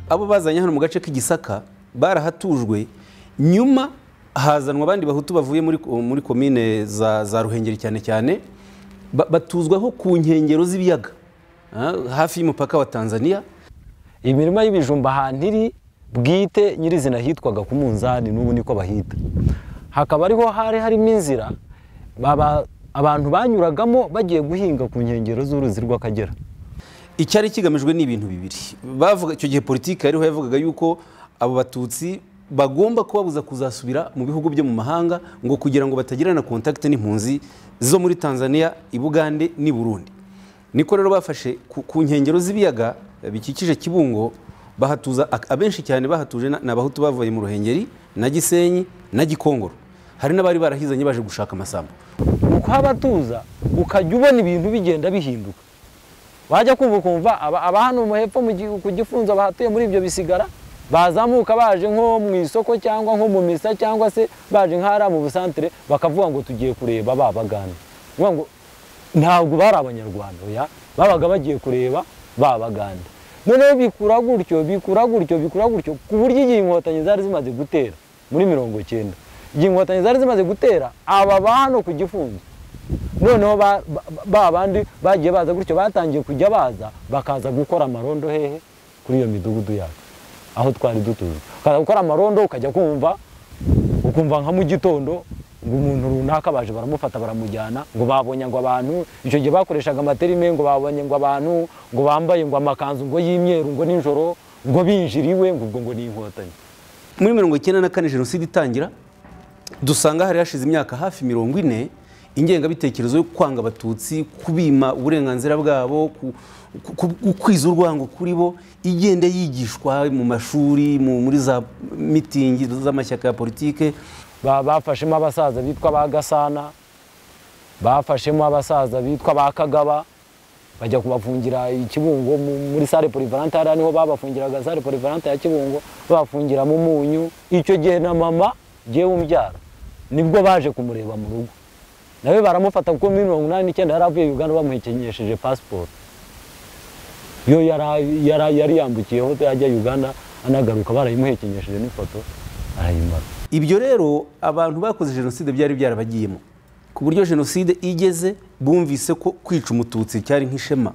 abo bazanye hano mu gace k'igisaka barahatujwe nyuma hazanwa abandi bahutu bavuye muri muri komine za za ruhengeri cyane cyane ba- batuzwaho ku nkengero z'ibiyaga ah, hafi y'umupaka wa tanzania imirima y'ibijumba ahantu iri bwite nyirizina hitwaga ku munzani n'ubu niko bahita hakaba ariho hari harimo inzira baba- abantu banyuragamo bagiye guhinga ku nkengero z'uruzi rw'akagera icyari kigamijwe ni ibintu bibiri bavuga icyo gihe politiki yariho yavugaga yuko abo batutsi bagomba kubabuza kuzasubira mu bihugu byo mu mahanga ngo kugira ngo batagirana kontakite n'impunzi zo muri tanzania i bugande n'i burundi niko rero bafashe ku, ku nkengero z'ibiyaga bikikije kibungo bahatuza ak- abenshi cyane bahatuje na- ni abahutu bavuye mu ruhengeri na gisenyi na gikongoro hari n'abari barahizanye baje gushaka amasambu ni ukuhabatuza ukajya ubona ibintu bigenda bihinduka wajya kumva ukumva aba aba hano mu hepfo mu gihu- ku gifunzo bahatuye muri ibyo bisigara bazamuka baje nko mu isoko cyangwa nko mu misa cyangwa se baje nk'ahari mu busantere bakavuga ngo tugiye kureba ba baganda Kuvuga ngo ntabwo bari abanyarwanda oya babaga bagiye kureba ba baganda noneho bikura gutyo bikura gutyo bikura gutyo ku buryo igihe inkotanyi zari zimaze gutera muri mirongo icyenda igihe inkotanyi zari zimaze gutera aba ba hano ku gifunzo noneho ba- ba- ba bandi bagiye baza gutyo batangiye kujya baza bakaza gukora amarondo hehe kuri iyo midugudu yacu aho twari dutuye ukaza gukora amarondo ukajya kumva ukumva nka mu gitondo ngo umuntu runaka baje baramufata baramujyana ngo babonye ngo abantu icyo gihe bakoreshaga amaterime ngo babonye ngo abantu ngo bambaye ngo amakanzu ngo y'imyeru ngo nijoro ngo binjiriwe ngo ubwo ngo ni inkotanyi muri mirongo icyenda na kane jenoside itangira dusanga hari hashize imyaka hafi mirongo ine ingengabitekerezo yo kwanga abatutsi kubima uburenganzira bwabo ku- ku- gukwiza urwango kuri bo igenda yigishwa mu mashuri mu- muri za mitingi z'amashyaka ya politike Ba- bafashemo abasaza bitwa ba gasana bafashemo abasaza bitwa ba kagaba bajya kubafungira i kibungo mu- muri sale polivalante hariya niho babafungiraga sale polivalante ya kibungo babafungiramo umunyu icyo gihe na mama jyewe umbyara nibwo baje kumureba mu rugo nawe baramufata kuko muri mirongo inani n'icyenda yari avuye uganda bamuhekenyesheje pasiporo yo yari- yari yari yambukiyeho ajya uganda anagaruka barayimuhekenyesheje n'ifoto arayimara ibyo rero abantu bakoze jenoside byari byarabagiyemo ku buryo jenoside igeze bumvise ko kwica umututsi cyari nk'ishema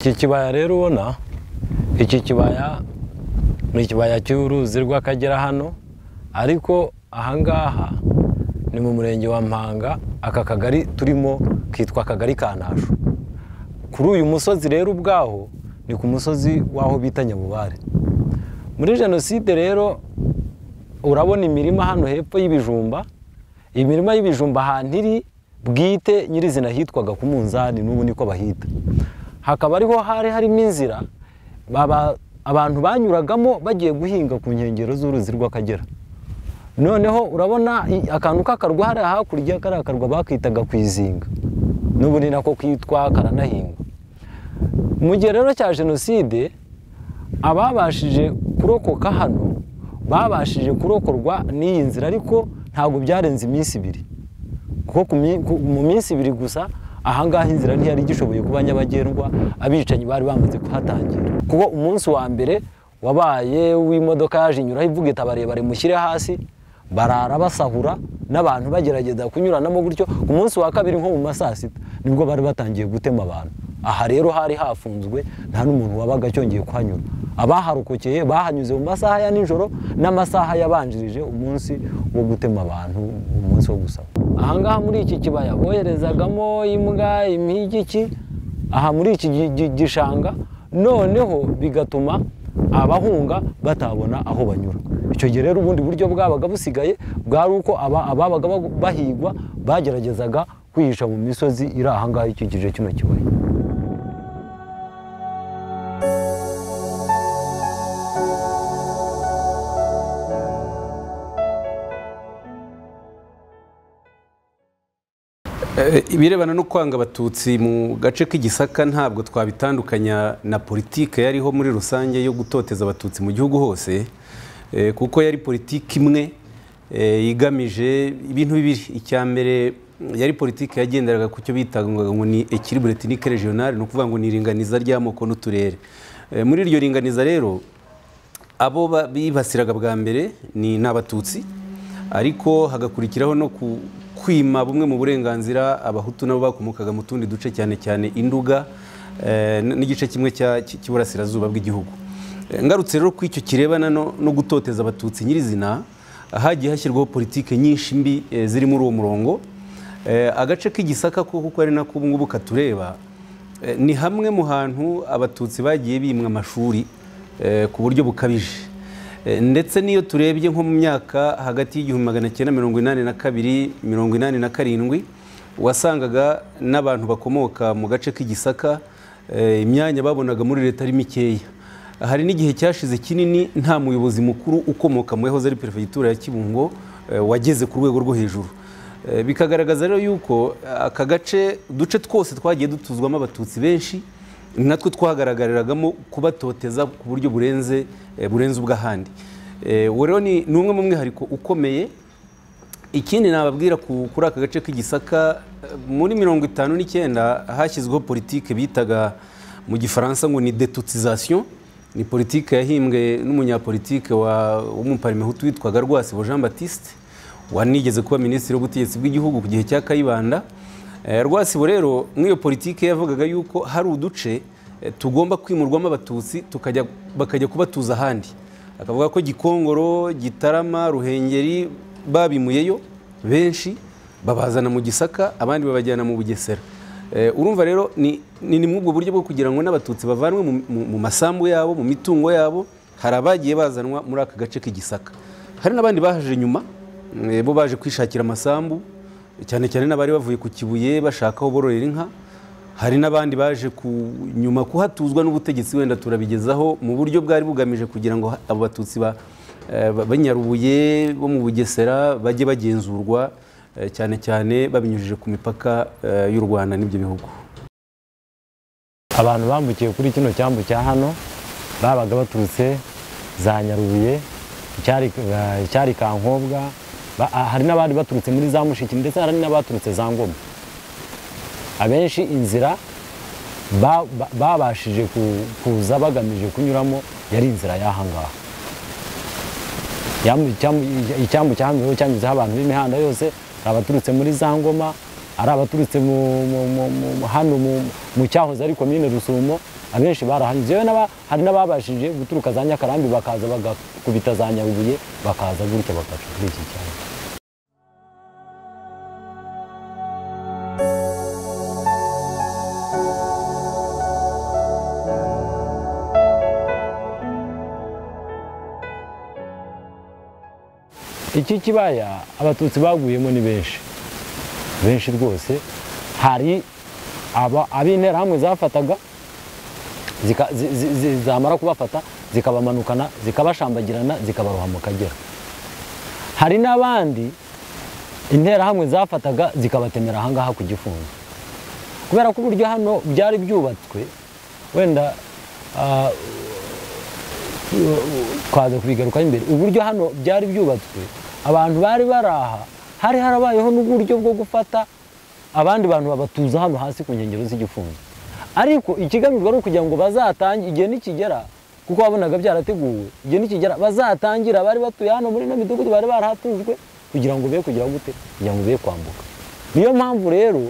iki kibaya rero ubona iki kibaya ni ikibaya cy'uruzi rw'akagera hano ariko ahangaha ni mu murenge wa mpanga aka kagari turimo kitwa akagari kantasho kuri uyu musozi rero ubwaho ni ku musozi w'aho bita nyabubare muri jenoside rero urabona imirima hano hepfo y'ibijumba imirima y'ibijumba ahantu iri bwite nyirizina hitwaga ku munzani n'ubu niko bahita hakaba ariho hari harimo inzira baba- abantu banyuragamo bagiye guhinga ku nkengero z'uruzi rw'akagera noneho urabona i- akantu k'akarwa hariya hakurya kariya akarwa bakitaga kwizinga n'ubu ni nako kitwa karanahingwa mu gihe rero cya jenoside ababashije kurokoka hano babashije kurokorwa n'iyi nzira ariko ntabwo byarenze iminsi ibiri kuko ku mi- ku- mu minsi ibiri gusa ahangaha inzira ntiyari igishoboye kuba nyabagendwa abicanyi bari bamaze kuhatangira kuko umunsi wa mbere wabaye w'imodoka yaje inyuraho ivuga iti abarebare mushyire hasi barara basahura n'abantu bagerageza kunyuranamo gutyo ku munsi wa kabiri nko mu ma saa sita nibwo bari batangiye gutema abantu aha rero hari hafunzwe nta n'umuntu wabaga cyongeye kuhanyura abaharokokeye bahanyuze mu masaha ya nijoro n'amasaha yabanjirije umunsi wo gutema abantu umunsi wo gusaba ahangaha muri iki kibaya boherezagamo imbwa impigi iki aha muri iki gi- gi- gishanga noneho bigatuma abahunga batabona aho banyura icyo gihe rero ubundi buryo bwabaga busigaye bwari uko aba- ababaga bagu- bahigwa bageragezaga kwihisha mu misozi iri ahangaha ikikije kino kibaya Eh, ibirebana no kwanga abatutsi mu gace k'igisaka ntabwo twabitandukanya na politike yariho muri rusange yo gutoteza abatutsi mu gihugu hose eh, kuko yari politiki imwe eh, igamije ibintu bibiri icya mbere mm, yari politiki yagenderaga ku cyo bitaga ngo ni equilibre ethnique regionale ni ukuvuga ngo ni iringaniza ry'amoko n'uturere Eh, muri iryo ringaniza rero abo ba- bibasiraga bwa mbere ni n'abatutsi ariko hagakurikiraho no ku- kwima bumwe mu burenganzira abahutu nabo bakomokaga mu tundi duce cyane cyane induga eh, n- n'igice kimwe cya- cy- cy'iburasirazuba bw'igihugu Eh, ngarutse rero ku icyo kirebana no no gutoteza abatutsi nyirizina hagiye hashyirwaho politike nyinshi mbi eh, ziri muri uwo murongo Eh, agace k'igisaka ko kuko ari nako ubu ngubu katureba eh, ni hamwe mu hantu abatutsi bagiye bimwa amashuri eh, ku buryo bukabije Eh, ndetse n'iyo turebye nko mu myaka hagati y'igihumbi magana cyenda mirongo inani na kabiri mirongo inani na karindwi wasangaga n'abantu bakomoka mu gace k'igisaka eh, imyanya babonaga muri leta ari mikeya hari n'igihe cyashize kinini nta muyobozi mukuru ukomoka mu yahoze ari perefegitura ya kibungo eh, wageze ku rwego rwo hejuru Eh, bikagaragaza rero yuko eh, aka gace uduce twose twagiye dutuzwamo abatutsi benshi natwo twahagaragaragamo kubatoteza ku buryo burenze eh, burenze ubw'ahandi Eh, uwo rero ni ni umwe mu mwihariko ukomeye ikindi nababwira ku- kuri aka gace k'igisaka eh, muri mirongo itanu n'icyenda hashyizweho politike bitaga mu gifaransa ngo ni detutization ni politike yahimbwe n'umunyapolitike wa- w'umuparimehutu witwaga rwasibo jean baptiste wanigeze kuba minisitiri w'ubutegetsi bw'igihugu ku gihe cya kayibanda Eh, rwasibo rero nk'iyo politike yavugaga yuko hari uduce eh, tugomba kwimurwamo abatutsi tukajya bakajya kubatuza ahandi akavuga ko gikongoro gitarama ruhengeri babimuyeyo benshi babazana mu gisaka abandi babajyana mu bugesera Eh, urumva rero ni ni ni muri ubwo buryo bwo kugira ngo n'abatutsi bavanwe mu- mu- mu masambu yabo mu mitungo yabo hari abagiye bazanwa muri aka gace k'igisaka hari n'abandi bahaje nyuma eh, bo baje kwishakira amasambu cyane cyane n'abari bavuye ku kibuye bashaka aho bororera inka hari n'abandi baje ku nyuma kuhatuzwa n'ubutegetsi wenda turabigezaho mu buryo bwari bugamije kugira ngo ha- abo batutsi ba- eh, ba- banyarubuye bo mu bugesera bajye bagenzurwa eh, cyane cyane babinyujije ku mipaka eh, y'u rwanda n'ibyo bihugu abantu bambukiye kuri kino cyambu cya hano babaga baturutse za nyarubuye icyari eh, icyari kankobwa Ba- ah, hari n'abandi baturutse muri za mushiki ndetse hari n'abaturutse za ngoma abenshi inzira ba- ba- babashije ku- kuza bagamije kunyuramo yari inzira y'ahangaha Yambu- icyambu- icyambu cyahambiriweho cyanyuzeho abantu b'imihanda yose ari abaturutse muri za ngoma ari abaturutse mu- mu- mu- mu- mu- hano mu- mu cyahoze ari komine rusumo abenshi barahanyuze yewe n'aba- hari n'ababashije guturuka za nyakarambi bakaza bagakubita za nyarubuye bakaza gutya bakaca kuri iki cyambu iki kibaya abatutsi baguyemo ni benshi benshi rwose hari aba- ab'interahamwe zafataga zika- zi- zi- zi- zamara kubafata zikabamanukana zikabashambagirana zikabaroha mu kagera hari n'abandi interahamwe zafataga zikabatemera ahangaha ku gifungo kubera ko uburyo hano byari byubatswe wenda ah, twaza kubigarukaho imbere uburyo hano byari byubatswe abantu bari bari aha hari harabayeho n'uburyo bwo gufata abandi bantu babatuza hano hasi ku nkengero z'igifungo ariko ikigamijwe ari ukugira ngo bazatange igihe nikigera kuko wabonaga byarateguwe igihe nikigera bazatangira abari batuye hano muri ino midugudu bari barahatujwe kugira ngo be kugira gute kugira ngo be kwambuka niyo mpamvu rero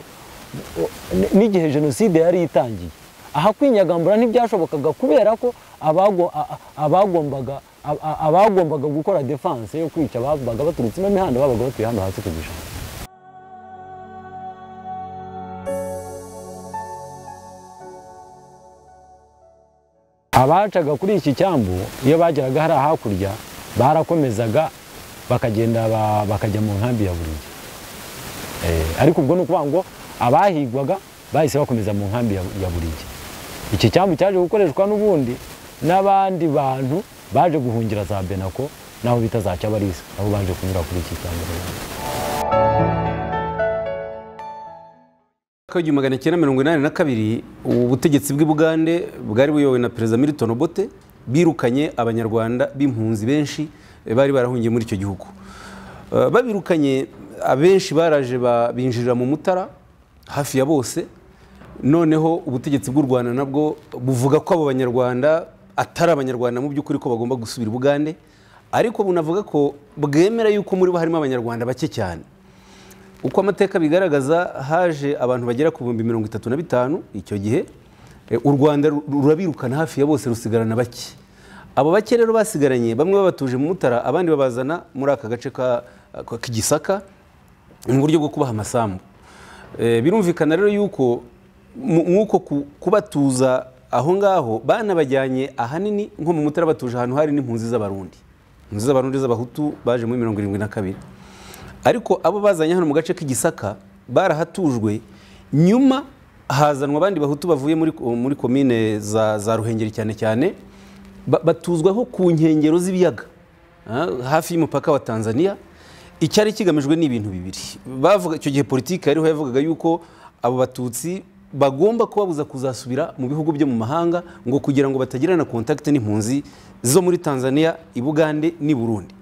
N- n'igihe jenoside yari itangiye aha kwinyagambura ntibyashobokaga kubera ko abago- a- a- abagombaga a- a- abagombaga gukora defense yo kwica babaga baturutse ino mihanda babaga batuye hano hasi ku gishanga abacaga kuri iki cyambu iyo bageraga hariya hakurya barakomezaga bakagenda ba- bakajya mu nkambi ya burigi Eh, ariko ubwo ni ukuvuga ngo abahigwaga bahise bakomeza mu nkambi ya, ya burigi iki cyambu cyaje gukoreshwa n'ubundi n'abandi bantu baje guhungira za benako naho bita za cyabarisa nabo baje kunyura kuri iki cyambu mwaka w'igihumbi magana cyenda mirongo inani na kabiri ubu butegetsi bw'i bugande bwari buyobowe na perezida milton obote birukanye abanyarwanda b'impunzi benshi eh, bari barahungiye muri icyo gihugu Eh, babirukanye abenshi baraje ba- binjirira mu mutara hafi ya bose noneho ubutegetsi bw'u rwanda nabwo buvuga ko abo banyarwanda atari abanyarwanda mu by'ukuri ko bagomba gusubira i bugande ariko bunavuga ko bwemera yuko muri bo harimo abanyarwanda bake cyane uko amateka bigaragaza haje abantu bagera ku bihumbi mirongo itatu na bitanu icyo gihe Eh, u rwanda ru- rurabirukana hafi ya bose rusigarana bake abo bake rero basigaranye bamwe babatuje mu mutara abandi babazana muri aka gace ka- ka- k'igisaka mu buryo bwo kubaha amasambu Eh, birumvikana rero yuko mu- mw'uko ku- kubatuza aho ngaho banabajyanye ahanini nko mu mutara batuje ahantu hari n'impunzi z'abarundi impunzi z'abarundi z'abahutu baje muri mirongo irindwi na kabiri ariko abo bazanye hano mu gace k'igisaka barahatujwe nyuma hazanwa abandi bahutu bavuye muri, muri komine za, za ruhengeri cyane cyane ba- batuzwaho ku nkengero z'ibiyaga ah, hafi y'umupaka wa tanzania icyari kigamijwe ni ibintu bibiri bavuga icyo gihe politiki yariho yavugaga yuko abo batutsi bagomba kubabuza kuzasubira mu bihugu byo mu mahanga ngo kugira ngo batagirana kontakite n'impunzi zo muri tanzania i bugande n'i burundi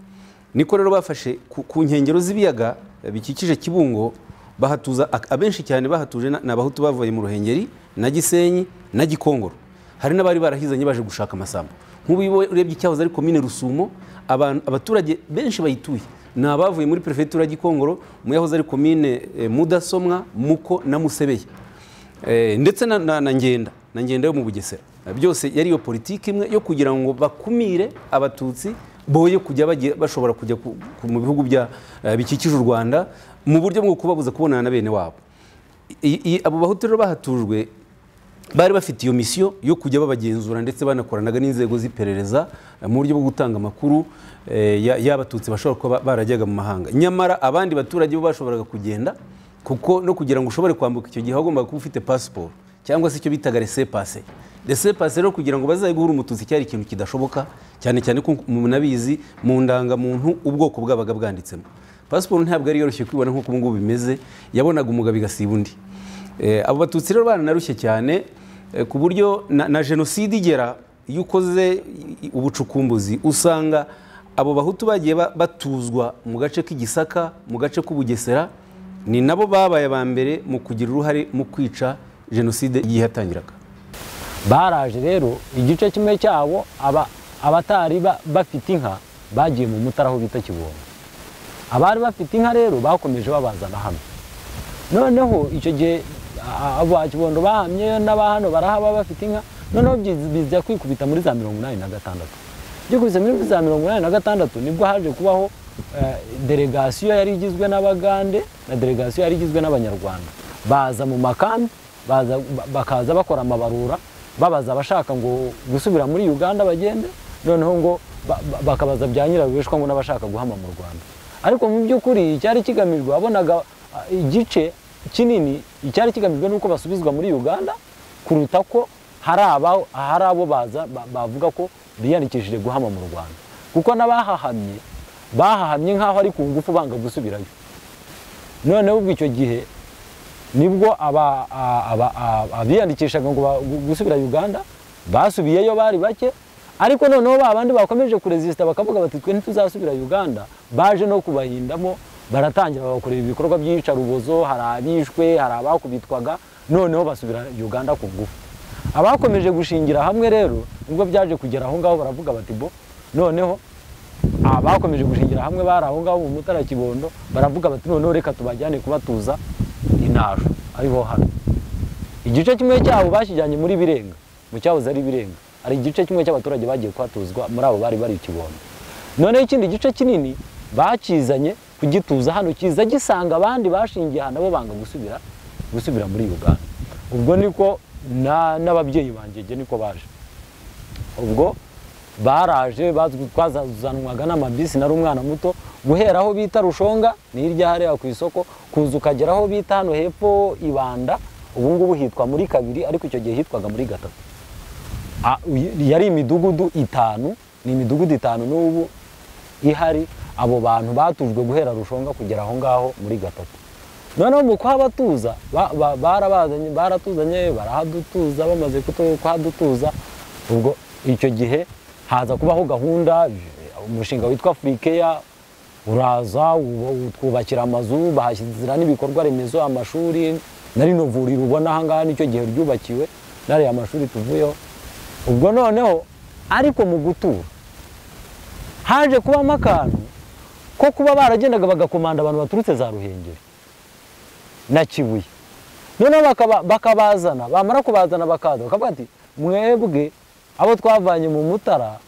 niko rero bafashe ku- ku nkengero z'ibiyaga eh, bikikije kibungo bahatuza ak- abenshi cyane bahatuje na- ni abahutu bavuye mu ruhengeri na gisenyi na gikongoro hari n'abari barahizanye baje gushaka amasambu nk'ubu iyo urebye icyahoze ari komine rusumo abantu- abaturage benshi bayituye ni abavuye muri perefegitura ya gikongoro mu yahoze ari komine eh, mudasomwa muko na musebeye Eh, ndetse na, na, na ngenda na ngenda yo mu bugesera Eh, byose yari iyo politiki imwe yo kugira ngo bakumire abatutsi boye kujya bagiye- bashobora kujya ku, ku, mu bihugu bya eh, bikikije u rwanda mu buryo bwo kubabuza kubonana na bene wabo I- i- abo bahutu rero bahatujwe bari bafite iyo misiyo yo kujya babagenzura ndetse banakoranaga n'inzego z'iperereza eh, mu buryo bwo gutanga amakuru eh, ya- y'abatutsi bashobora kuba ba- barajyaga mu mahanga nyamara abandi baturage bo bashoboraga kugenda kuko no kugira ngo ushobore kwambuka icyo gihe wagombaga kuba ufite pasiporo cyangwa se icyo bitaga resepase resepase rero kugira ngo bazaye guhura umututsi cyari ikintu kidashoboka cyane cyane ko munabizi mu ndangamuntu ubwoko bwabaga bwanditsemo pasiporo ntabwo ari yoroshye kwibona nk'uko ubu ngubu bimeze yabonaga umugabo igasiba undi Eh, abo batutsi rero baranarushye cyane eh, ku buryo na, na jenoside igera iyo ukoze i- ubucukumbuzi usanga abo bahutu bagiye ba- batuzwa mu gace k'igisaka mu gace k'ubugesera ni nabo babaye aba mbere mu kugira uruhare mu kwica jenoside igihe yatangiraga baraje rero igice kimwe cyabo aba- abatari ba- bafite inka bagiye mu mutara aho bita kibombo abari bafite inka rero bakomeje babazana hano noneho icyo gihe a- a- abo ba kibondo bahamye n'aba hano barahaba bafite inka noneho byi- bijya kwikubita muri za mirongo inani na gatandatu byikubise muri za mirongo inani na gatandatu nibwo haje kubaho eh, delegasiyo yari igizwe n'abagande na delegasiyo yari igizwe n'abanyarwanda baza mu makambi baza- ba- bakaza bakora amabarura babaza abashaka ngo gusubira muri uganda bagende noneho ngo ba- ba- bakabaza bya nyirabishwa ngo n'abashaka guhama mu rwanda ariko mu by'ukuri icyari kigamijwe wabonaga ah, igice kinini icyari kigamijwe nuko basubizwa muri uganda kuruta ko hari aba- hari abo baza ba- bavuga ko biyandikishije guhama mu rwanda kuko n'abahahamye bahahamye nk'aho ari ku ngufu banga gusubirayo noneho ubwo icyo gihe nibwo aba- a- aba- a- abiyandikishaga ngo ba- gu- gusubira uganda basubiyeyo bari bake ariko noneho ba bandi bakomeje kurezisita bakavuga bati twe ntituzasubira uganda baje no kubahindamo baratangira babakorera ibikorwa by'iyicarubozo hari abishwe hari abakubitwaga noneho basubira uganda ku ngufu abakomeje gushingira hamwe rero nibwo byaje kugera aho ngaho baravuga bati bo noneho abakomeje gushingira hamwe bari aho ngaho mu mutara kibondo baravuga bati noneho reka tubajyane kubatuza inaru ariho hano igice kimwe cyabo bakijyanye muri birenga mu cyahoze ari birenga hari igice kimwe cy'abaturage bagiye kuhatuzwa muri abo bari bari i kibondo noneho ikindi gice kinini bakizanye kugituza hano kiza gisanga abandi bashingiye aha nabo banga gusubira gusubira muri uganda ubwo niko na- n'ababyeyi banjye njye niko baje ubwo baraje bazwi- twazazanwaga n'amabisi nari umwana muto guhera aho bita rushonga ni hirya hariya ku isoko kuza ukagera aho bita hano hepfo ibanda ubu ngubu hitwa muri kabiri ariko icyo gihe hitwaga muri gatatu A- uy- yari imidugudu itanu ni imidugudu itanu n'ubu ihari abo bantu batujwe guhera rushonga kugera aho ngaho muri gatatu noneho mu kuhabatuza ba- ba- barabazanye baratuzanye barahadutuza bamaze kutu- kuhadutuza ubwo icyo gihe haza kubaho gahunda umushinga witwa afurikeya uraza ubu- utwubakira amazu bahashyira n'ibikorwa remezo amashuri na rino vuriro ubona aha ngaha nicyo gihe ryubakiwe n'ariya mashuri tuvuyeho ubwo noneho ariko mu gutura haje kubamo akantu ko kuba baragendaga bagakomanda abantu baturutse za ruhengeri na kibuye noneho bakaba- bakabazana bamara kubazana bakaza bakavuga ati mwebwe abo twavanye mu mutara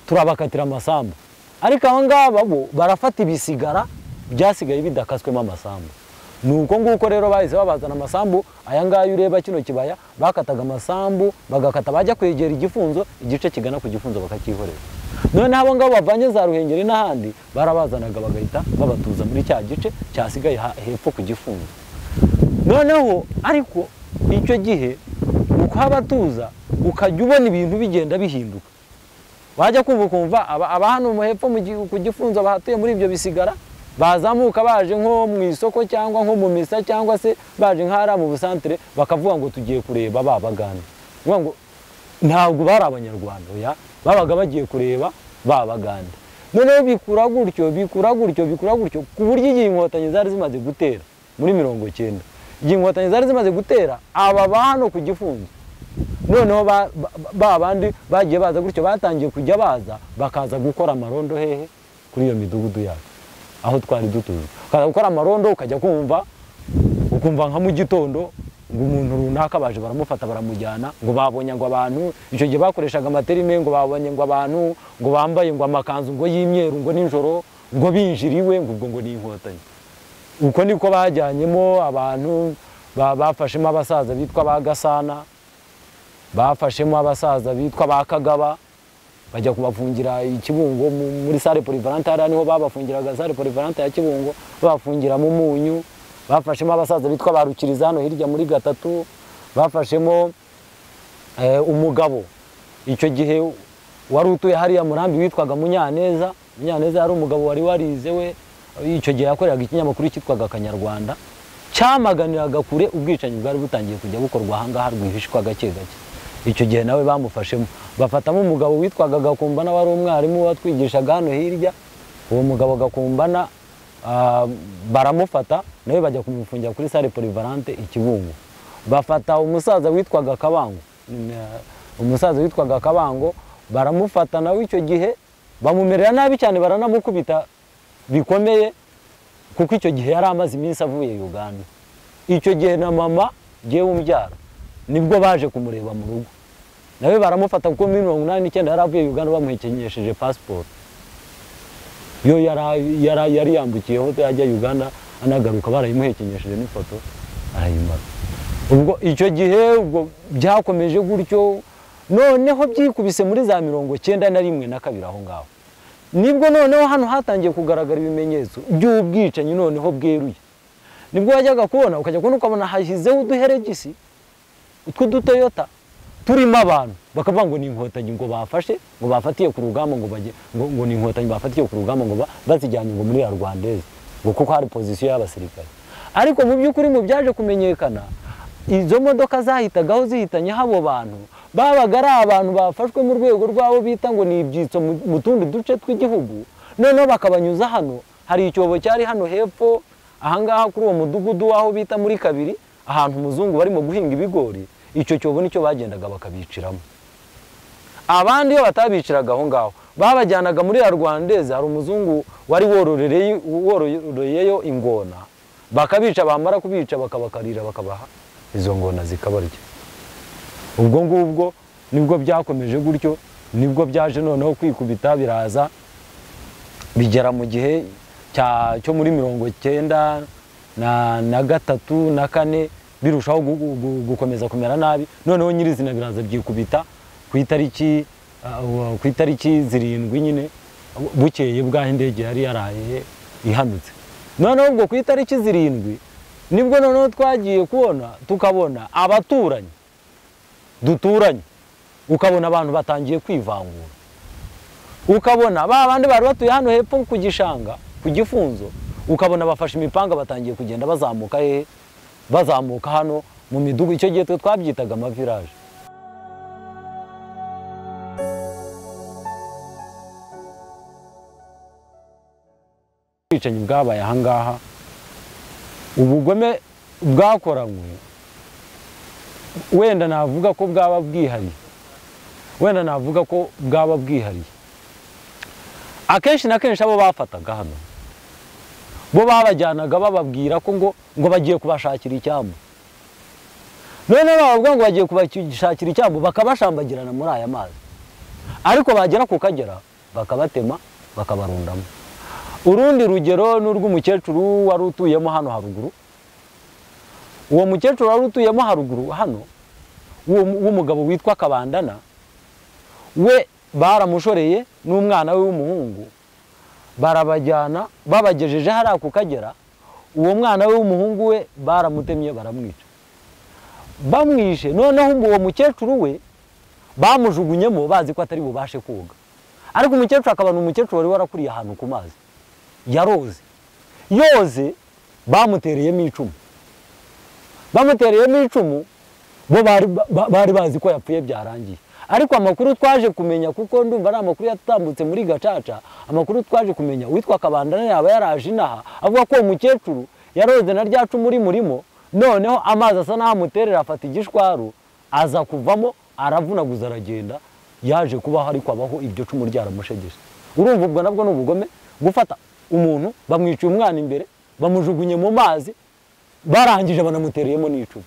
turabakatira amasambu ariko aba ngaba bo barafata ibisigara byasigaye bidakaswemo amasambu ni uko nguko rero bahise babazana amasambu aya ngaya ureba kino kibaya bakataga amasambu bagakata bajya kwegera igifunzo igice kigana ku gifunzo bakakihorera noneho abo ngabo bavanye za ruhengeri n'ahandi barabazanaga bagahita babatuza muri cya gice cyasigaye ha- hepfo ku gifunzo noneho ariko icyo gihe ni ukuhabatuza ukajya ubona ibintu bigenda bihinduka wajya kumva ukumva aba aba hano mu hepfo mu gi- ku gifunzo bahatuye muri ibyo bisigara bazamuka baje nko mu isoko cyangwa nko mu misa cyangwa se baje nk'ahari mu busantere bakavuga ngo tugiye kureba ba bagande Kuvuga ngo ntabwo bari abanyarwanda oya babaga bagiye kureba ba bagande noneho bikura gutyo bikura gutyo bikura gutyo ku buryo igihe inkotanyi zari zimaze gutera muri mirongo icyenda igihe inkotanyi zari zimaze gutera aba ba hano ku gifunzo noneho ba ba- ba bandi bagiye baza gutyo batangiye kujya baza bakaza gukora amarondo hehe kuri iyo midugudu yacu aho twari dutuye ukaza gukora amarondo ukajya kumva ukumva nka mu gitondo ngo umuntu runaka baje baramufata baramujyana ngo babonye ngo abantu icyo gihe bakoreshaga amaterime ngo babonye ngo abantu ngo bambaye ngo amakanzu ngo y'imyeru ngo nijoro ngo binjiriwe ngo ubwo ngo ni inkotanyi uko niko bajyanyemo abantu ba- bafashemo abasaza bitwa ba gasana bafashemo abasaza bitwa ba kagaba bajya kubafungira i kibungo mu- muri sale polivalante hariya niho babafungiraga sale polivalante ya kibungo babafungira mu munyu bafashemo abasaza bitwa ba rukiriza hano hirya muri gatatu bafashemo eh, umugabo icyo gihe wari utuye hariya murambi witwaga munyaneza munyaneza yari umugabo wari warize we icyo gihe yakoreraga ikinyamakuru cyitwaga akanyarwanda cyamaganiraga kure ubwicanyi bwari butangiye kujya bukorwa ahangaha rwihishwa gake gake icyo gihe nawe bamufashemo bafatamo umugabo witwaga gakumbana wari umwarimu watwigishaga hano hirya uwo mugabo gakumbana ah, baramufata nawe bajya kumufungira kuri sale polivalante i kibungo bafata umusaza witwaga kabango Mm, ah, umusaza witwaga kabango baramufata nawe icyo gihe bamumerera nabi cyane baranamukubita bikomeye kuko icyo gihe yari amaze iminsi avuye uganda icyo gihe na mama ngewe umbyara nibwo baje kumureba mu rugo nawe baramufata kuko muri mirongo inani n'icyenda yari avuye uganda bamuhekenyesheje pasiporo yo yari- yari yari yambukiyeho ajya uganda anagaruka barayimuhekenyesheje n'ifoto arayimara ubwo icyo gihe ubwo byakomeje gutyo noneho byikubise muri za mirongo cyenda na rimwe na kabiri aho ngaho nibwo noneho hano hatangiye kugaragara ibimenyetso by'ubwicanyi noneho bweruye nibwo wajyaga kubona ukajya kubona ukabona hashyizeho uduheregisi tw'udutoyota turimo abantu bakavuga ngo ni inkotanyi ngo bafashe ngo bafatiye ku rugamba ngo baje ngo, ngo ni inkotanyi bafatiye ku rugamba ngo ba- bazijyanye ngo muri ya rwandeze ngo kuko hari pozisiyo y'abasirikare ariko mu by'ukuri mu byaje kumenyekana izo modoka zahitagaho zihitanye habo bantu babaga ari abantu bafashwe mu rwego rwabo bita ngo ni ibyitso mu- mu tundi duce tw'igihugu noneho bakabanyuza hano hari icyobo cyari hano hepfo ahangaha kuri uwo mudugudu w'aho bita muri kabiri ahantu umuzungu barimo guhinga ibigori icyo cyobo nicyo bagendaga bakabiciramo abandi iyo batabiciraga aho ngaho babajyanaga muri ya rwandeze hari umuzungu wari wororereye- wororeyeyo ingona bakabica bamara kubica bakabakarira bakabaha izo ngona zikabarya ubwo ngubwo nibwo byakomeje gutyo nibwo byaje noneho kwikubita biraza bigera mu gihe cya- cyo muri mirongo cyenda na, na gatatu na kane birushaho gu- gu- gu- gukomeza kumera nabi noneho nyirizina biraza byikubita ku itariki uh, ku itariki zirindwi nyine bukeye bw'aho indege yari yaraye ihanutse noneho ubwo ku itariki zirindwi nibwo noneho twagiye kubona tukabona abaturanyi duturanye ukabona abantu batangiye kwivangura ukabona ba bandi bari batuye hano hepfo ku gishanga ku gifunzo ukabona bafashe imipanga batangiye kugenda bazamuka hehe bazamuka hano mu midugudu icyo gihe twe twabyitaga amaviraje ubwicanyi bwabaye ahangaha ubugome bwakoranywe wenda navuga ko bwaba bwihariye wenda navuga ko bwaba bwihariye akenshi na kenshi abo bafataga hano bo babajyanaga bababwira ko ngo ngo bagiye kubashakira icyambu noneho babavuga ngo bagiye kubashakira icyambu bakabashambagirana muri aya mazi ariko bagera ku kagera bakabatema bakabarundamo urundi rugero ni urw'umukecuru wari utuyemo hano haruguru uwo mukecuru wari utuyemo haruguru hano uwo mu- w'umugabo witwa kabandana we baramushoreye n'umwana we w'umuhungu barabajyana babagejeje hariya ku kagera uwo mwana we w'umuhungu we baramutemye baramwica bamwishe noneho uwo mukecuru we bamujugunyemo bazi ko atari bubashe koga ariko umukecuru akaba ni umukecuru wari warakuriye ahantu ku mazi yaroze yoze bamutereyemo icumu bamutereyemo icumu bo bari ba- bari bazi ko yapfuye byarangiye ariko amakuru twaje kumenya kuko ndumva ari amakuru yatambutse muri gacaca amakuru twaje kumenya witwa kabandana yaba yaraje inaha avuga ko uwo mukecuru yaroze na rya cumu rimurimo noneho amazi asa n'aho amuterera afata igishwaru aza kuvamo aravunaguza aragenda yaje kubaho ariko abaho iryo cumu ryaramushegeshe urumva ubwo nabwo ni ubugome gufata umuntu bamwiciye umwana imbere bamujugunye mu mazi barangije banamutereyemo n'icumu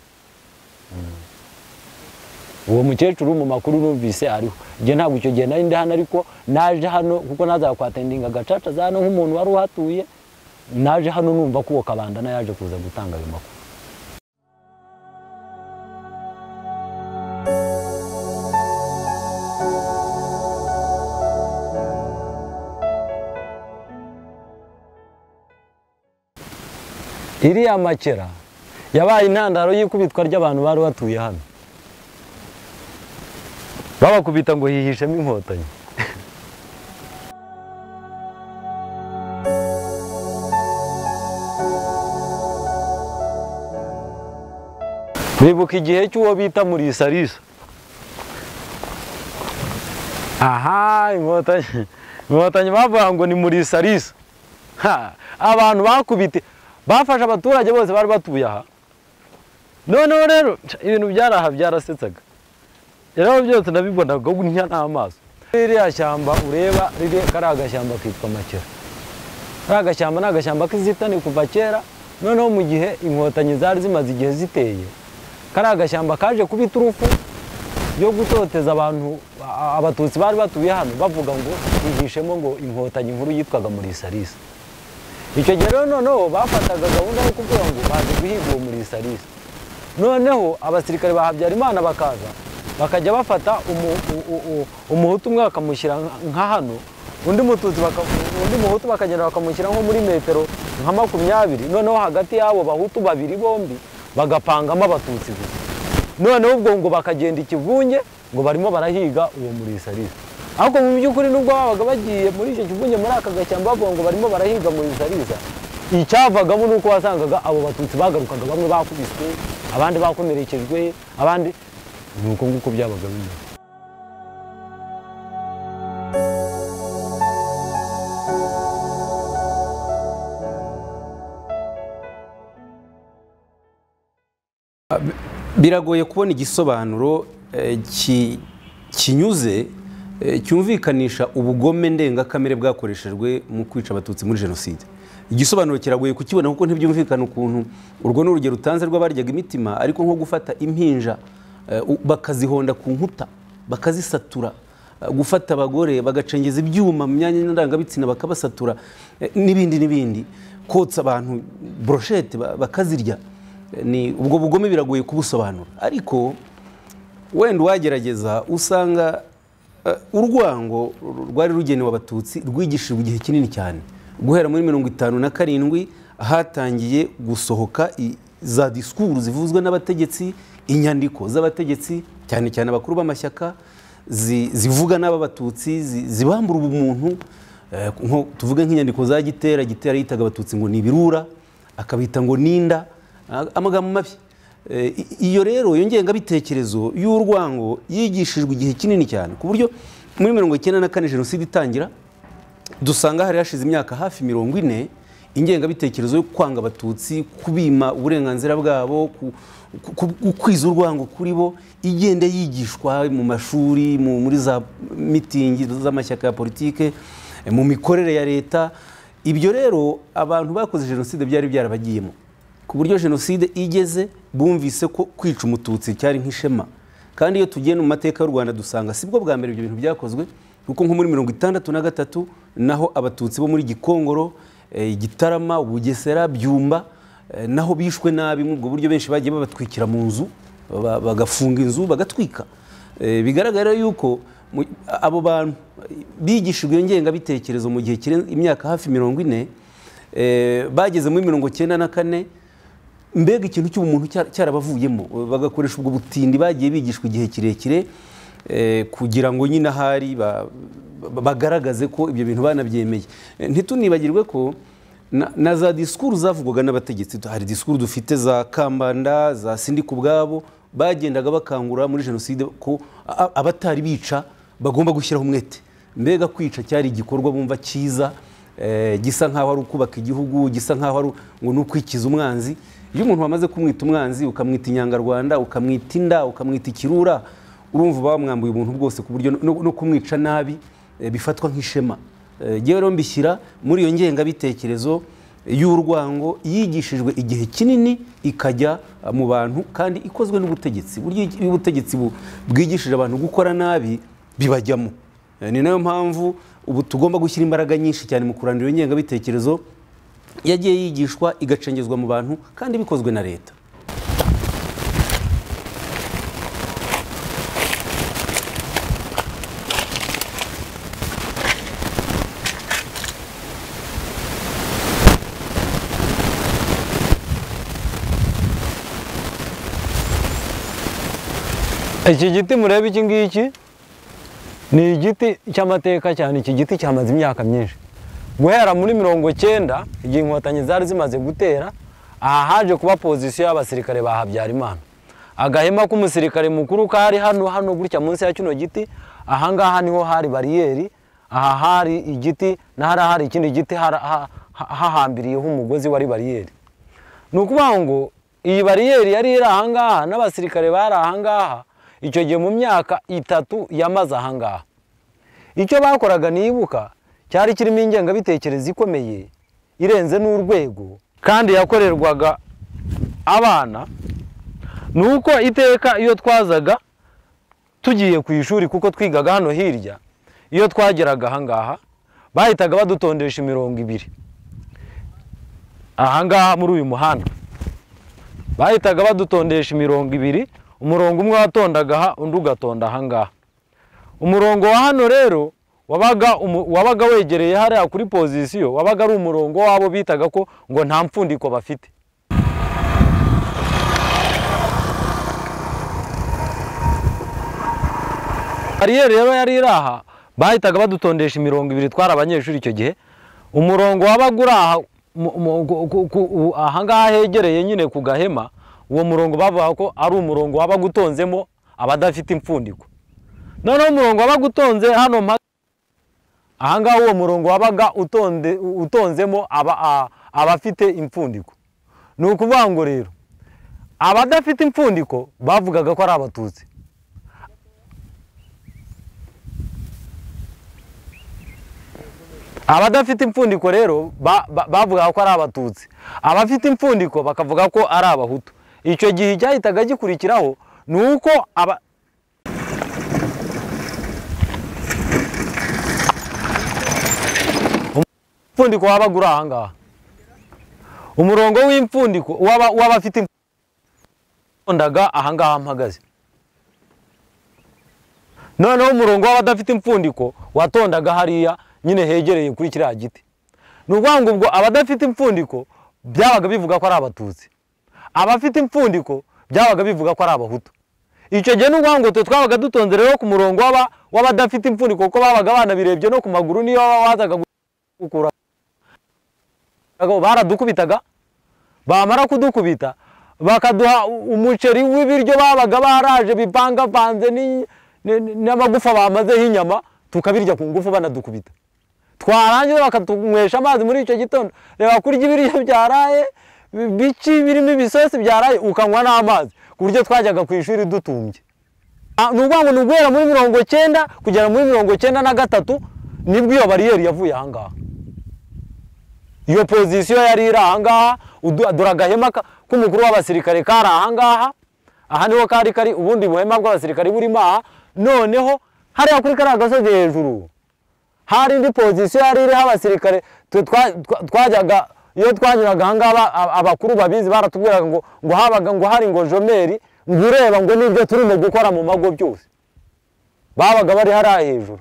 uwo mukecuru mu makuru numvise ariho njye ntabwo icyo gihe nari ndi hano ariko naje hano kuko nazaga kwatendinga gacaca za hano nk'umuntu wari uhatuye naje hano numva ko uwo kabandana yaje kuza gutanga ayo makuru iriya makera yabaye intandaro y'ikubitwa ry'abantu bari batuye hano babakubita ngo hihishemo inkotanyi bibuka igihe cy'uwo bita murisarisa aha inkotanyi inkotanyi bavuga ngo ni murisarisa Ha, abantu bakubite bafashe abaturage bose bari batuye aha noneho rero ibintu byaraha byarasetsaga rero byose nabibonaga ntya n'amaso ririya shyamba ureba riri kariya gashyamba kitwa makera kariya gashyamba ni agashyamba k'inzitane kuva kera noneho mu gihe inkotanyi zari zimaze igihe ziteye kariya gashyamba kaje kuba iturufu yo gutoteza abantu a- abatutsi bari batuye hano bavuga ngo higishemo ngo inkotanyi nkuru yitwaga murisarisa icyo gihe rero noneho bafataga gahunda yo kuvuga ngo baje guhiga uwo murisarisa noneho abasirikare ba habyarimana bakaza bakajya bafata umu- u- u- u- umuhutu umwe bakamushyira nka- nka hano undi mututsi baka- undi muhutu bakagenda bakamushyira nko muri metero nka makumyabiri noneho hagati y'abo bahutu babiri bombi bagapangamo abatutsi gusa noneho ubwo ngo bakagenda ikivunge ngo barimo barahiga uwo murisarisa ariko mu by'ukuri nubwo babaga bagiye muri icyo kivunge muri aka gashyamba bavuga ngo barimo barahiga murisarisa icyavagamo ni uko wasangaga abo batutsi bagarukaga bamwe bakubiswe abandi bakomerekejwe abandi ni uko nguko byabaga bimeze biragoye kubona igisobanuro eh, ki- kinyuze eh, cyumvikanisha ubugome ndengakamere bwakoreshejwe mu kwica abatutsi muri jenoside igisobanuro kiragoye kukibona kuko ntibyumvikana ukuntu urwo ni urugero utanze rw'abaryaga imitima ariko nko gufata impinja eh, u- bakazihonda ku nkuta bakazisatura gufata abagore bagacengeza ibyuma mu myanya ndangabitsina bakabasatura eh, n'ibindi n'ibindi kotsa abantu broshete ba- bakazirya Eh, ni ubwo bugome biragoye kubusobanura ariko wenda uwagerageza usanga eh, urwango rwari rugenewe abatutsi rwigishijwe igihe kinini cyane guhera muri mirongo itanu na karindwi hatangiye gusohoka i- za disikuru zivuzwa n'abategetsi inyandiko z'abategetsi cyane cyane abakuru b'amashyaka zi- zivuga n'aba batutsi zi- zibambura ubumuntu Eh, nko tuvuge nk'inyandiko za gitera gitera yitaga abatutsi ngo ni ibirura akabita ngo ninda Ah, amagambo mabi Eh, i- iyo rero iyo ngengabitekerezo y'urwango yigishijwe igihe kinini cyane ku buryo muri mirongo icyenda na kane jenoside itangira dusanga hari hashize imyaka hafi mirongo ine ingengabitekerezo yo kwanga abatutsi kubima uburenganzira bwabo ku- ku- ku- kwiza urwango kuri bo igenda yigishwa mu mashuri mu- muri za mitingi z'amashyaka ya politike eh, mu mikorere ya leta ibyo rero abantu bakoze jenoside byari byarabagiyemo ku buryo jenoside igeze bumvise ko kwica umututsi cyari nk'ishema kandi iyo tugiye mu mateka y'u rwanda dusanga sibwo bwa mbere ibyo bintu byakozwe kuko nko muri mirongo itandatu na gatatu naho abatutsi bo muri gikongoro eh, gitarama bugesera byumba eh, naho bishwe nabi muri ubwo buryo benshi bagiye babatwikira mu nzu ba- bagafunga inzu bagatwika Eh, bigaragara yuko mu- abo bantu bigishijwe iyo ngengabitekerezo mu gihe kirenze imyaka hafi mirongo ine eh, bageze muri mirongo cyenda na kane mbega ikintu cy'ubumuntu cya- cyarabavuyemo Eh, bagakoresha ubwo butindi bagiye bigishwa igihe kirekire eh, kugira ngo nyine ahari ba- ba- bagaragaze ko ibyo bintu banabyemeye Eh, ntitunibagirwe ko na, na za disikuru zavugwaga n'abategetsi hari disikuru dufite za kambanda za sindika ubwabo bagendaga bakangurira muri jenoside ko a- a- abatari bica bagomba gushyiraho umwete mbega kwica cyari igikorwa bumva cyiza eh, gisa nk'aho ari ukubaka igihugu gisa nk'aho ari u- ngo ni ukwikiza umwanzi iyo umuntu wamaze kumwita umwanzi ukamwita inyangarwanda ukamwita inda ukamwita ikirura urumva uba wamwambuye ubuntu bwose ku buryo no, no kumwica nabi eh, bifatwa nk'ishema Eh, Njyewe rero mbishyira muri iyo ngengabitekerezo y'urwango yigishijwe igihe kinini ikajya eh, mu bantu kandi ikozwe n'ubutegetsi buryo iyo ubutegetsi bu- bwigishije abantu gukora nabi bibajyamo Eh, ni nayo mpamvu ubu tugomba gushyira imbaraga nyinshi cyane mu kurandura iyo ngengabitekerezo yagiye yigishwa igacengezwa mu bantu kandi bikozwe na leta iki giti mureba iki ngiki ni igiti cy'amateka cyane iki giti cyamaze imyaka myinshi guhera muri mirongo cyenda igihe inkotanyi zari zimaze gutera aha haje kuba pozisiyo y'abasirikare ba habyarimana agahema k'umusirikare mukuru kari hano hano gutya munsi ya kino giti aha ngaha niho hari bariyeri aha hari igiti n'ahari hari ikindi giti hara- ha- ha- hahambiriyeho umugozi wari bariyeri ni ukuvuga ngo iyi bariyeri yari iri ahangaha n'abasirikare bari ahangaha icyo gihe mu myaka itatu yamaze ahangaha icyo bakoraga nibuka cyari kirimo ingengabitekerezo ikomeye irenze n'urwego kandi yakorerwaga abana ni uko iteka iyo twazaga tugiye ku ishuri kuko twigaga hano hirya iyo twageraga ahangaha bahitaga badutondesha imirongo ibiri ahangaha muri uyu muhanda bahitaga badutondesha imirongo ibiri umurongo umwe watondaga aha undi ugatonda ahangaha umurongo wa hano rero wabaga umu- wabaga wegereye hariya kuri pozisiyo wabaga ari umurongo wabo bitaga ko ngo nta mfundiko bafite bariyeri rero yari iri aha bahitaga badutondesha imirongo ibiri twari abanyeshuri icyo gihe umurongo wabaga uri aha mu- mu- ku- ku- ku- u- ahangaha hegereye nyine ku gahema uwo murongo bavuga ko ari umurongo wabaga utonzemo abadafite impfundiko noneho umurongo wabaga utonze hano mpaka ahangaha uwo murongo wabaga utonde- utonzemo aba- a- abafite impfundiko ni ukuvuga ngo rero abadafite impfundiko bavugaga ko ari abatutsi abadafite impfundiko rero ba- ba- bavugaga ko ari abatutsi abafite impfundiko bakavuga ko ari abahutu icyo gihe cyahitaga gikurikiraho ni uko aba umupfundiko wabaga uri ahangaha umurongo w'impfundiko w'aba- w'abafite impfundaga ahangaha mpagaze noneho umurongo w'abadafite impfundiko watondaga hariya nyine hegereye kuri kiriya giti ni ukuvuga ngo ubwo abadafite impfundiko byabaga bivuga ko ari abatutsi abafite impfundiko byabaga bivuga ko ari abahutu icyo gihe ni ukuvuga ngo twe twabaga dutonze rero ku murongo w'aba- w'abadafite impfundiko kuko babaga banabirebye no ku maguru niyo waba wazaga gukura baradukubitaga bamara kudukubita bakaduha u- umuceri w'ibiryo babaga baraje bipangapanze ni- ni- n'amagufa bamazeho inyama tukabirya ku ngufu banadukubita twarangiza bakatunywesha amazi muri icyo gitondo reba kurya ibiryo byaraye bi- biki birimo ibisosi byaraye ukanywa n'amazi ku buryo twajyaga ku ishuri dutumbye Ah, ni ukuvuga ngo ni uguhera muri mirongo cyenda kugera muri mirongo cyenda na gatatu nibwo iyo bariyeri yavuye ahangaha iyo pozisiyo yari iri ahangaha udu- dore agahema ka- k'umukuru w'abasirikare kari ahangaha aha niho kari kari ubundi buhema bw'abasirikare burimo aha noneho hariya kuri kariya gasozi hejuru hari indi pozisiyo yari iriho abasirikare twe twa- twa- twajyaga iyo twanyuraga ahangaha aba- aba- abakuru babizi baratubwiraga ngo ngo habaga ngo hari ngo jomeri ngo ureba ngo nibyo turimo gukora mu mago byose babaga bari hariya hejuru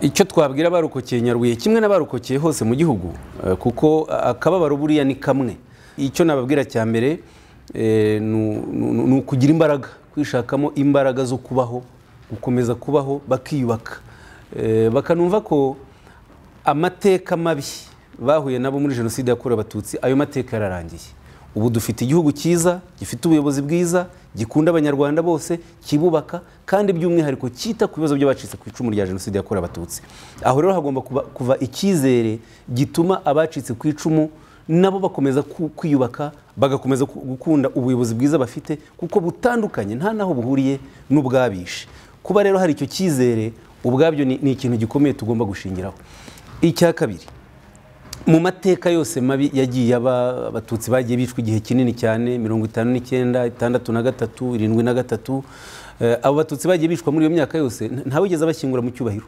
icyo twabwira abarokokeye nyaruye kimwe n'abarokokeye hose mu gihugu eh, kuko eh, akababaro buriya ni kamwe icyo nababwira cya mbere eh, ni- ni ni ukugira imbaraga kwishakamo imbaraga zo kubaho gukomeza kubaho bakiyubaka Eh, bakanumva ko amateka mabi bahuye nabo muri jenoside yakorewe abatutsi ayo mateka yararangiye ubu dufite igihugu cyiza gifite ubuyobozi bwiza gikunda abanyarwanda bose kibubaka kandi by'umwihariko cyita ku bibazo by'abacitse ku icumu rya jenoside yakorewe abatutsi aho rero hagomba kuba, kuva icyizere gituma abacitse ku icumu nabo bakomeza ku- kwiyubaka bagakomeza ku- gukunda ubuyobozi bwiza bafite kuko butandukanye nta naho buhuriye n'ubwabishe kuba rero hari icyo cyizere ubwabyo ni, ni ikintu gikomeye tugomba gushingiraho icya kabiri mu mateka yose mabi yagiye aba abatutsi bagiye bicwa igihe kinini cyane mirongo itanu n'icyenda itandatu na gatatu irindwi na gatatu eh, abo batutsi bagiye bicwa muri iyo myaka yose nta- ntawigeze abashyingura mu cyubahiro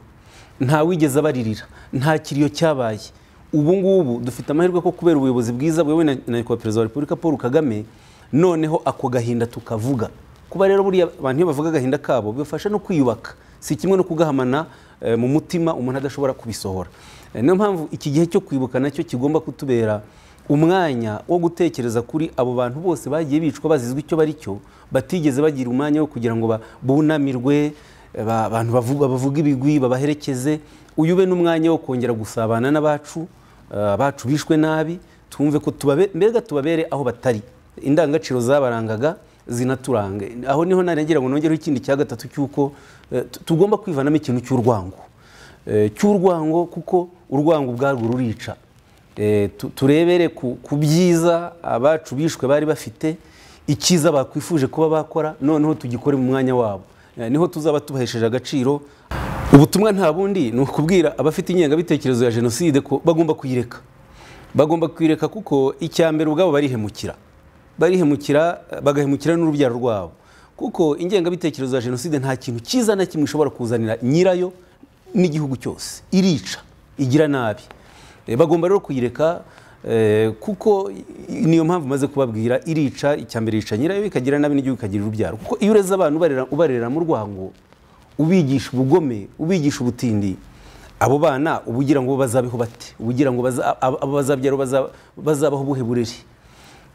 ntawigeze abaririra nta kiriyo cyabaye ubu ngubu dufite amahirwe ko kubera ubuyobozi bwiza bwewe na na nyakubahwa perezida wa repubulika paul kagame noneho ako gahinda tukavuga kuba rero buriya abantu iyo bavuga agahinda kabo bibafasha no kwiyubaka si kimwe no kugahamana eh, mu mutima umuntu adashobora kubisohora Eh, niyo mpamvu iki gihe cyo kwibuka nacyo kigomba kutubera umwanya wo gutekereza kuri abo bantu bose bagiye bicwa bazizwe icyo bari cyo batigeze bagira umwanya wo kugira ngo ba- bunamirwe eh, ba- abantu bavu- bavuga ibigwi babaherekeze uyu ube n'umwanya wo kongera gusabana n'abacu eh, bacu bishwe nabi twumve ko tubabe- mbega tubabere aho batari indangagaciro zabarangaga zinaturanga aho niho narengera ngo nongereho ikindi cya gatatu cy'uko eh, tu- tugomba kwivanamo ikintu cy'urwango Eh, cy'urwango kuko urwango ubwarwo rurica Eh, tu- turebere ku ku byiza abacu bishwe bari bafite icyiza bakwifuje kuba bakora noneho tugikore mu mwanya wabo Eh, niho tuzaba tubahesheje agaciro ubutumwa nta bundi ni ukubwira abafite ingengabitekerezo ya jenoside ko bagomba kuyireka bagomba kwireka kuko icya mbere ubwabo barihemukira barihemukira eh, bagahemukira n'urubyaro rwabo kuko ingengabitekerezo ya jenoside nta kintu cyiza na kimwe ishobora kuzanira nyirayo n'igihugu cyose irica igira nabi Eh, bagomba rero kuyireka eh, kuko i- niyo mpamvu maze kubabwira irica icya mbere yica nyirayo ikagira nabi n'igihugu ikagira urubyaro kuko iyo ureze abantu ubarera, ubarera mu rwango ubigisha ubugome ubigisha ubutindi abo bana uba ugira ngo bazabeho bate uba ugira ngo baza- ab- abo bazabyara baza- bazabaho ubuhe burere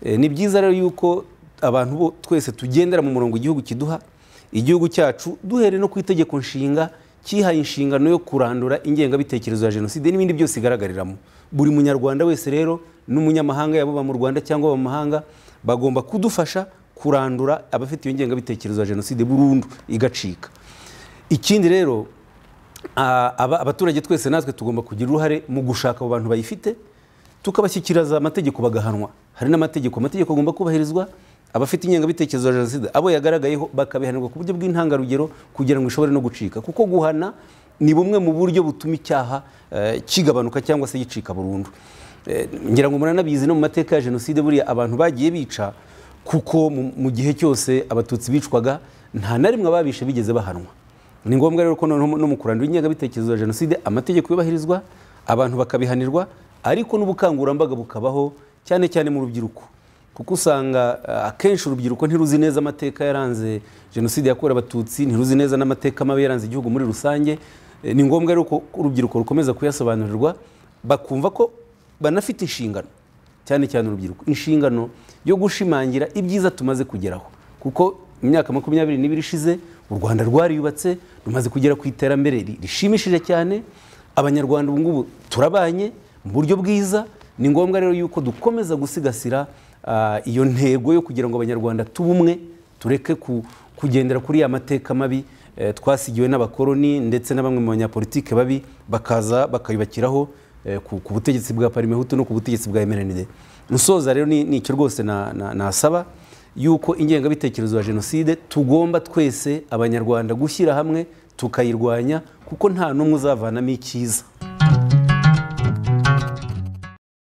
Eh, ni byiza rero yuko abantu bo twese tugendera mu murongo igihugu kiduha igihugu cyacu duhere no ku itegeko nshinga cyihaye inshingano yo kurandura ingengabitekerezo ya jenoside n'ibindi byose igaragariramo buri munyarwanda wese rero n'umunyamahanga yaba aba mu rwanda cyangwa aba mu mahanga bagomba kudufasha kurandura abafite iyo ngengabitekerezo ya jenoside burundu igacika ikindi rero a- aba- abaturage twese natwe tugomba kugira uruhare mu gushaka abo bantu bayifite tukabashyikiriza amategeko bagahanwa hari n'amategeko amategeko agomba kubahirizwa abafite ingengabitekerezo ya jenoside abo yagaragayeho bakabihanirwa ku buryo bw'intangarugero kugira ngo ishobore no gucika kuko guhana ni bumwe mu buryo butuma icyaha eh, kigabanuka cyangwa se gicika burundu Eh, ngira ngo muranabizi no mu mateka ya jenoside buriya abantu bagiye bica kuko mu- mu gihe cyose abatutsi bicwaga nta na rimwe ababishe bigeze bahanwa ni ngombwa rero ko noneho no mu kurandura ingengabitekerezo ya jenoside amategeko yubahirizwa abantu bakabihanirwa ariko n'ubukangurambaga bukabaho cyane cyane mu rubyiruko kuko usanga eh, akenshi urubyiruko ntiruzi neza amateka yaranze jenoside yakorewe abatutsi ntiruzi neza n'amateka mabi yaranze igihugu muri rusange Eh, ni ngombwa rero ko urubyiruko rukomeza kuyasobanurirwa bakumva ko banafite inshingano cyane cyane urubyiruko inshingano yo gushimangira ibyiza tumaze kugeraho kuko imyaka makumyabiri n'ibiri ishize u rwanda rwariyubatse rumaze kugera ku iterambere ri- rishimishije cyane abanyarwanda ubu ngubu turabanye mu buryo bwiza ni ngombwa rero yuko dukomeza gusigasira ah, iyo ntego yo kugira ngo abanyarwanda tube umwe tureke ku- kugendera kuri ya mateka mabi eh, twasigiwe n'abakoloni ndetse na bamwe mu banyapolitike babi bakaza bakayubakiraho eh, ku ku butegetsi bwa parimehutu no ku butegetsi bwa emerenide musoza rero ni ni icyo rwose na- na- nasaba yuko ingengabitekerezo ya jenoside tugomba twese abanyarwanda gushyira hamwe tukayirwanya kuko nta n'umwe uzavanamo icyiza